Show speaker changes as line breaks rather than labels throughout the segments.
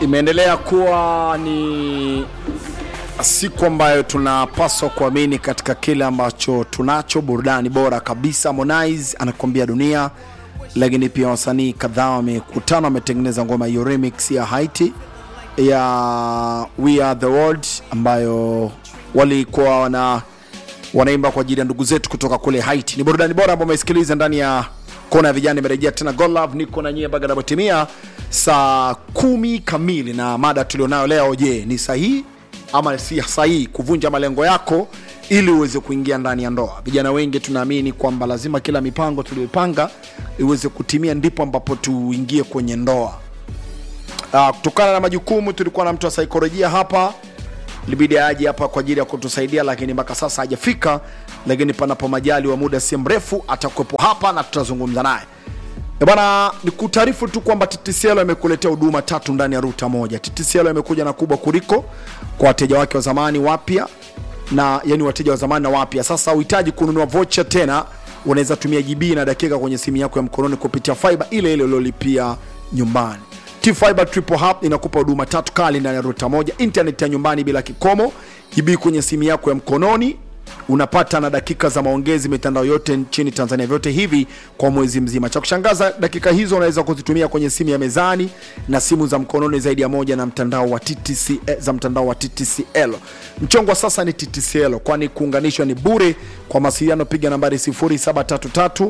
imeendelea kuwa ni siku ambayo tunapaswa kuamini katika kile ambacho tunacho, burudani bora kabisa. Harmonize anakuambia dunia, lakini pia wasanii kadhaa wamekutana, wametengeneza ngoma hiyo remix ya Haiti ya We Are The World ambayo walikuwa wana wanaimba kwa ajili ya ndugu zetu kutoka kule Haiti. Ni burudani bora ambayo umesikiliza ndani ya kona ya vijana. Imerejea tena God Love, niko na nyie mpaka inapotimia saa kumi kamili, na mada tulionayo leo, je, ni sahihi ama si sahihi kuvunja malengo yako ili uweze kuingia ndani ya ndoa? Vijana wengi tunaamini kwamba lazima kila mipango tuliyoipanga iweze kutimia, ndipo ambapo tuingie kwenye ndoa. Uh, kutokana na majukumu tulikuwa na mtu wa saikolojia hapa libidi aje hapa kwa ajili ya kutusaidia, lakini mpaka sasa hajafika, lakini panapo majali wa muda si mrefu atakuwepo hapa na tutazungumza naye. Eh Bwana, ni kutaarifu tu kwamba TTCL imekuletea huduma tatu ndani ya ruta moja. TTCL imekuja na kubwa kuliko kwa wateja wake wa zamani wapya, na yani wateja wa zamani na wapya. Sasa uhitaji kununua vocha tena, unaweza tumia GB na dakika kwenye simu yako ya mkononi kupitia fiber ile ile uliolipia nyumbani. T-Fiber Triple Hub inakupa huduma tatu kali ndani ya ruta moja, internet ya nyumbani bila kikomo, GB kwenye simu yako ya mkononi, unapata na dakika za maongezi mitandao yote nchini Tanzania, vyote hivi kwa mwezi mzima. Cha kushangaza, dakika hizo unaweza kuzitumia kwenye simu ya mezani na simu za mkononi zaidi ya moja na mtandao wa TTC, eh, za mtandao wa TTCL. Mchongo wa sasa ni TTCL, kwani kuunganishwa ni bure. Kwa mawasiliano piga nambari 0733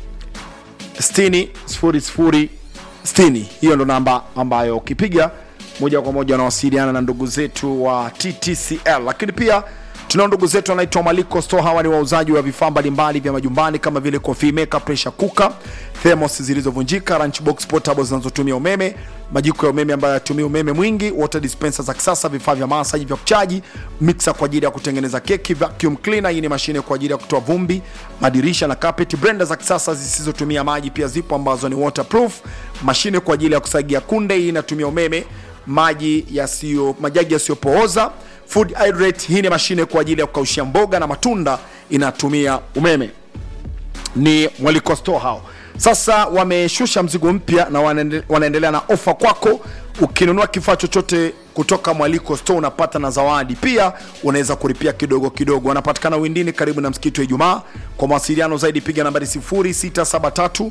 60 00 60. Hiyo ndo namba ambayo ukipiga moja kwa moja wanawasiliana na ndugu zetu wa TTCL, lakini pia tunao ndugu zetu wanaitwa Maliko Store. Hawa ni wauzaji wa vifaa mbalimbali vya majumbani kama vile coffee maker, pressure cooker, thermos zilizovunjika, lunchbox portable zinazotumia umeme, majiko ya umeme ambayo yatumia umeme mwingi, water dispenser za kisasa, vifaa vya masaji vya kuchaji, mixer kwa ajili ya kutengeneza keki, vacuum cleaner, hii ni mashine kwa ajili ya kutoa vumbi, madirisha na carpet, blender za kisasa zisizotumia maji pia zipo ambazo ni waterproof, mashine kwa ajili ya kusagia kunde, hii inatumia umeme, maji yasiyo majagi yasiyopooza food hydrate, hii ni mashine kwa ajili ya kukaushia mboga na matunda inatumia umeme. Ni Mwaliko Store hao. Sasa wameshusha mzigo mpya na wanaende- wanaendelea na ofa kwako. Ukinunua kifaa chochote kutoka Mwaliko Store unapata na zawadi pia, unaweza kulipia kidogo kidogo. Wanapatikana Windini karibu na msikiti wa Ijumaa. Kwa mawasiliano zaidi piga nambari 0673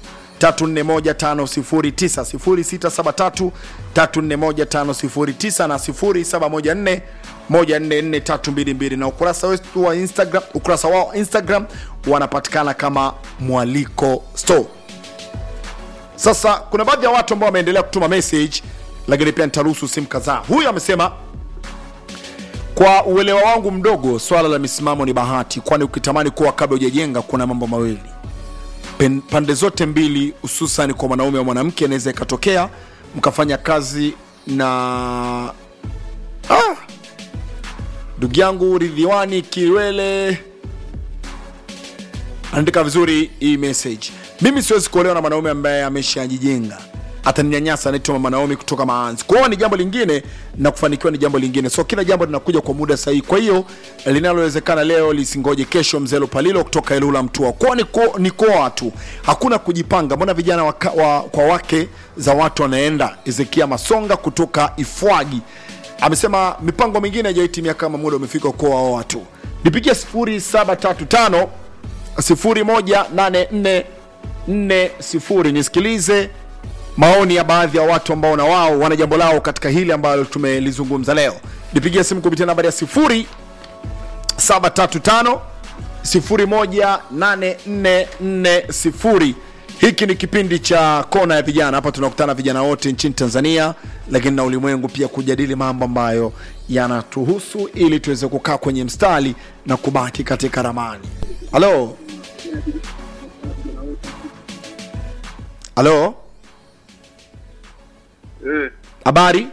341509 0673 341509 na 0714 144322 na ukurasa wetu wa Instagram, ukurasa wao wa Instagram wanapatikana kama Mwaliko Store. Sasa kuna baadhi ya watu ambao wameendelea kutuma message, lakini pia nitaruhusu simu kadhaa. Huyu amesema kwa uelewa wangu mdogo, swala la misimamo ni bahati, kwani ukitamani kuwa kabla hujajenga, kuna mambo mawili Pen- pande zote mbili, hususan kwa mwanaume au mwanamke, inaweza ikatokea mkafanya kazi na ah, ndugu yangu Ridhiwani Kiwele andika vizuri hii message. Mimi siwezi kuolewa na mwanaume ambaye ameshajijenga, ataninyanyasa. Anaitwa Mama Naomi kutoka Maanzi. Kuoa ni jambo lingine na kufanikiwa ni jambo lingine, so kila jambo linakuja kwa muda sahihi. Kwa hiyo linalowezekana leo lisingoje kesho. Mzelo Palilo kutoka Ilula Mtua, kuoa ni ko- ni kuoa tu, hakuna kujipanga. Mbona vijana waka, wa, kwa wake za watu wanaenda? Ezekia Masonga kutoka Ifwagi amesema mipango mingine haijahitimia kama muda umefika kuoa watu. Nipigie 0735 018440 nisikilize maoni ya baadhi ya watu ambao na wao wana jambo lao katika hili ambalo tumelizungumza leo. Nipigie simu kupitia nambari ya 0735 018440. Hiki ni kipindi cha kona ya vijana. Hapa tunakutana vijana wote nchini Tanzania, lakini na ulimwengu pia, kujadili mambo ambayo yanatuhusu ili tuweze kukaa kwenye mstari na kubaki katika ramani. Halo, halo,
Eh,
habari?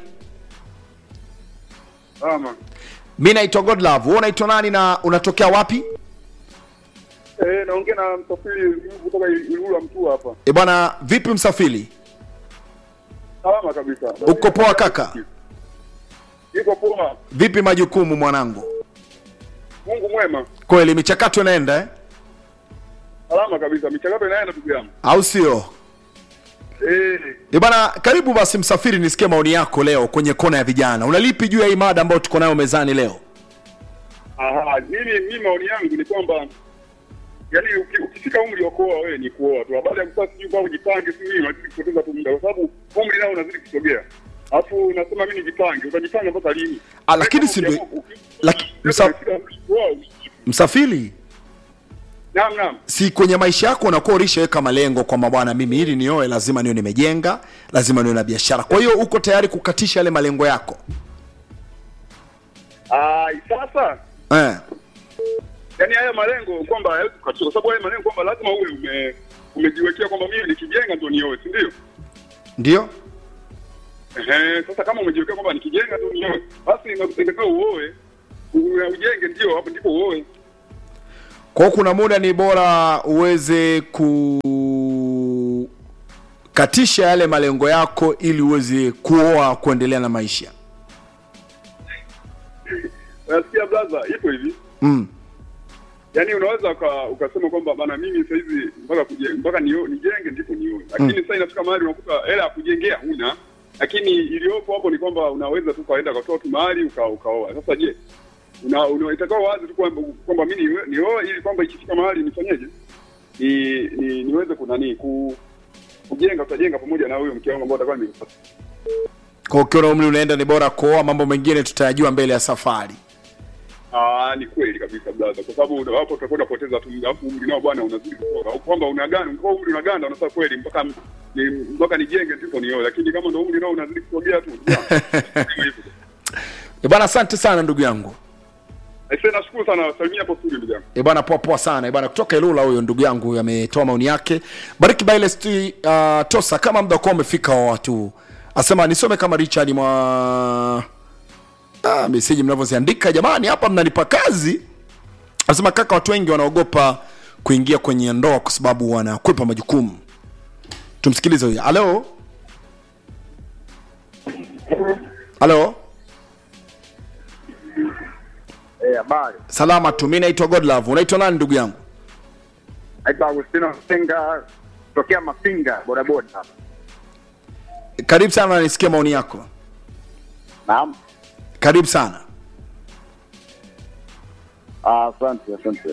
ama.
Mi naitwa Godlove. Wewe unaitwa nani na unatokea wapi?
Eh, naongea na msafiri kutoka Ilula Mtua hapa.
E bwana, vipi msafiri?
Salama kabisa.
Uko poa kaka?
Iko poa.
Vipi majukumu mwanangu?
Mungu mwema.
Kweli michakato inaenda eh?
Salama kabisa. Michakato inaenda ndugu yangu.
au sio?
Eh,
E bana, karibu basi Msafiri, nisikie maoni yako leo kwenye kona ya vijana. Unalipi juu ya hii mada ambayo tuko nayo mezani leo?
aha, mimi mimi maoni yangu ni kwamba yaani uki- ukifika umri wa kuoa wewe ni kuoa tu. Baada ya kusaa sijui kwa ujipange si nini, unazidi kupoteza tu muda kwa sababu umri nao unazidi kusogea. Alafu unasema mimi nijipange, utajipanga mpaka lini?
Ah, lakini si ndio- laki- msa- Msafiri,
Naam, naam.
si kwenye maisha yako unakuwa ulishaweka malengo kwamba bwana, mimi ili nioe lazima niwe nimejenga, lazima niwe na biashara. Kwa hiyo uko tayari kukatisha yale malengo yako
Ah, sasa
eh?
yani haya malengo kwamba hayawezi kukatika, kwa sababu haya malengo kwamba lazima uwe ume umejiwekea kwamba mimi nikijenga ndio nioe, si ndio?
Ndio
Ehe, sasa kama umejiwekea kwamba nikijenga ndio nioe, basi inatakiwa uoe, u- ujenge, ndio hapo ndipo uoe.
kwa hiyo kuna muda ni bora uweze kukatisha yale malengo yako ili uweze kuoa, kuendelea na maisha
Unasikia blaza, ipo hivi
mm.
yaani unaweza uka, ukasema kwamba bana mimi sasa hivi mpaka kuje, mpaka nio, nijenge ndipo nioe, lakini sasa inafika mahali unakuta hela ya kujengea huna, lakini iliyopo hapo ni kwamba unaweza tu kaenda ukatoa tu mahali uka, ukaoa. Sasa je, una, una itakuwa wazi tu kwamba kwamba mimi niwe- nioe ili kwamba ikifika mahali nifanyeje, ni, ni niweze kunani ku kujenga, tutajenga pamoja na huyo mke wangu ambao atakuwa nimepata.
Kwa ukiona umri unaenda, ni bora kuoa. Mambo mengine tutayajua mbele ya safari.
Ah, ni kweli kabisa blaza, kwa sababu una- hapo utakwenda kupoteza tu muda, alafu umri nao bwana unazidi kutoka, au kwamba unaganda kwa umri unaganda, unasema kweli mpaka ni mpaka nijenge ndipo nioe, lakini kama ndo umri nao unazidi kusogea tu hivyo.
E bwana, asante sana ndugu yangu.
Aisee, nashukuru sana, salimia hapo studio ndugu yangu.
E bwana, poa poa sana. E bwana, kutoka Ilula huyo ndugu yangu huyo ametoa maoni yake. Bariki Baile sti uh, Tosa, kama muda kwa umefika wa watu asema nisome kama Richard mwa ah, meseji mnavyoziandika jamani, hapa mnanipa kazi. Anasema kaka, watu wengi wanaogopa kuingia kwenye ndoa kwa sababu wanakwepa majukumu. Tumsikilize huyo. Halo, halo,
Eh, habari.
salama tu. Mimi naitwa Godlove. Unaitwa nani ndugu yangu?
Naitwa Agustino Msenga tokea Mafinga bodaboda hapa.
Karibu sana, nisikie maoni yako.
Naam.
Karibu sana.
Ah, Asante, asante.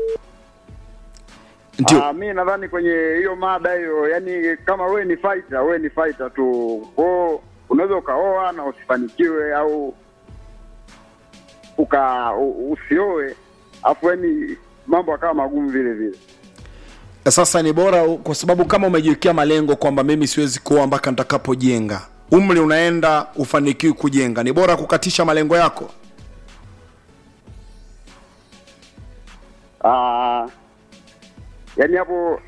Ndio.
Ah, mi nadhani kwenye hiyo mada hiyo, yani kama wewe ni fighter, wewe ni fighter tu. Kwa unaweza ukaoa na usifanikiwe au uka u- usioe afu yani mambo akawa magumu vile vile.
Sasa ni bora u- kwa sababu kama umejiwekea malengo kwamba mimi siwezi kuoa mpaka nitakapojenga, umri unaenda, ufanikiwi kujenga, ni bora kukatisha malengo yako.
Ah, yani hapo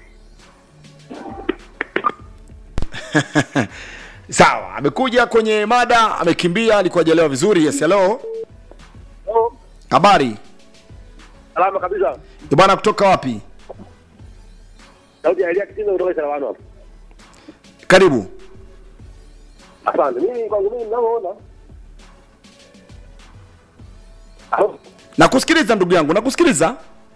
Sawa, amekuja kwenye mada, amekimbia, alikuwa hajalewa vizuri. Yes, hello, habari
Salama kabisa.
Ni bwana, kutoka wapi?
Sauti ya Elia Kitizo kutoka Sarawano hapa.
Karibu.
Asante. Mimi kwangu mimi ninavyoona. Alo.
Nakusikiliza ndugu yangu, nakusikiliza.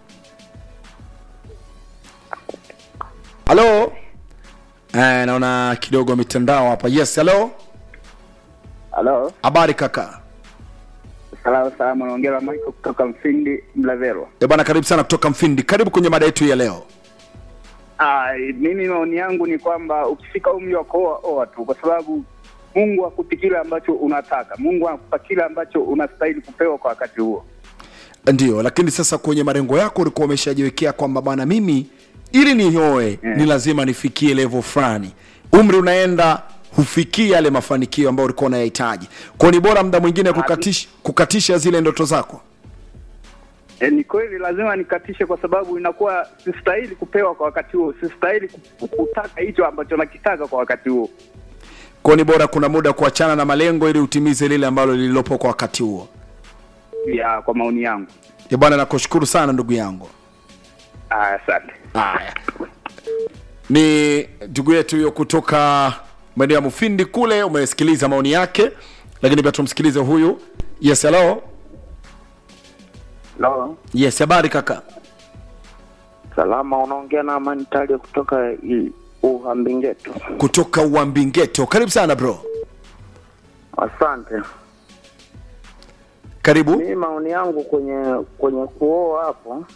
Halo. Eh, naona kidogo mitandao hapa. Yes, hello.
Halo,
Habari kaka.
salamu salamu, naongea na Michael kutoka Mfindi Mlavero.
Eh bwana, karibu sana kutoka Mfindi. Karibu kwenye mada yetu ya leo.
Ah, mimi maoni yangu ni kwamba ukifika umri wa kuoa oa tu, kwa sababu Mungu hakupi kile ambacho unataka. Mungu anakupa kile ambacho unastahili kupewa kwa wakati huo.
Ndio, lakini sasa kwenye malengo yako ulikuwa umeshajiwekea kwamba bwana, mimi ili nioe
Yeah.
ni lazima nifikie level fulani. Umri unaenda hufikii yale mafanikio ambayo ulikuwa unayahitaji. Kwa hiyo ni bora muda mwingine kukatisha, kukatisha zile ndoto zako.
E, ni kweli lazima nikatishe, kwa sababu inakuwa sistahili kupewa kwa wakati huo, sistahili ku- kutaka hicho ambacho nakitaka kwa wakati huo.
Kwa hiyo ni bora kuna muda kuachana na malengo ili utimize lile ambalo lililopo kwa wakati huo.
Ya, kwa maoni yangu.
Eh bwana, nakushukuru sana ndugu yangu.
Ah, Asante.
Haya, ni ndugu yetu huyo kutoka maeneo ya Mufindi kule. Umesikiliza maoni yake, lakini pia tumsikilize huyu. Yes, hello.
Halo,
Yes, habari kaka.
salama. Unaongea na Amani Talia kutoka I- Uhambingeto.
kutoka uambingeto karibu sana bro
Asante.
karibu
Mimi maoni yangu kwenye kwenye kuoa hapo,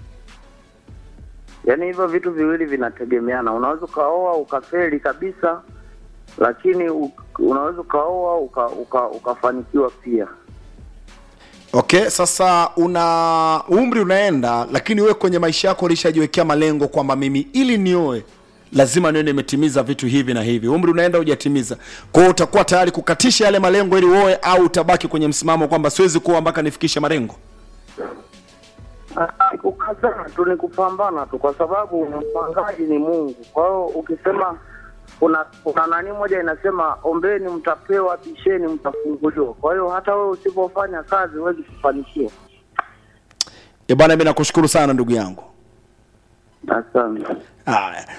yaani hivyo vitu viwili vinategemeana. Unaweza ukaoa ukafeli kabisa, lakini u- unaweza ukaoa uka, uka, ukafanikiwa pia.
okay sasa una umri unaenda lakini wewe kwenye maisha yako ulishajiwekea malengo kwamba mimi ili nioe lazima niwe nimetimiza vitu hivi na hivi umri unaenda hujatimiza kwa hiyo utakuwa tayari kukatisha yale malengo ili uoe au utabaki kwenye msimamo kwamba siwezi kuoa mpaka nifikishe malengo
Ah, Kukazana tu ni kupambana tu, kwa sababu mpangaji ni Mungu. Kwa hiyo ukisema kuna kuna nani moja inasema ombeni mtapewa, bisheni mtafunguliwa. Kwa hiyo hata wewe usipofanya kazi huwezi kufanikiwa.
e bwana mi nakushukuru sana ndugu yangu
Asante.
haya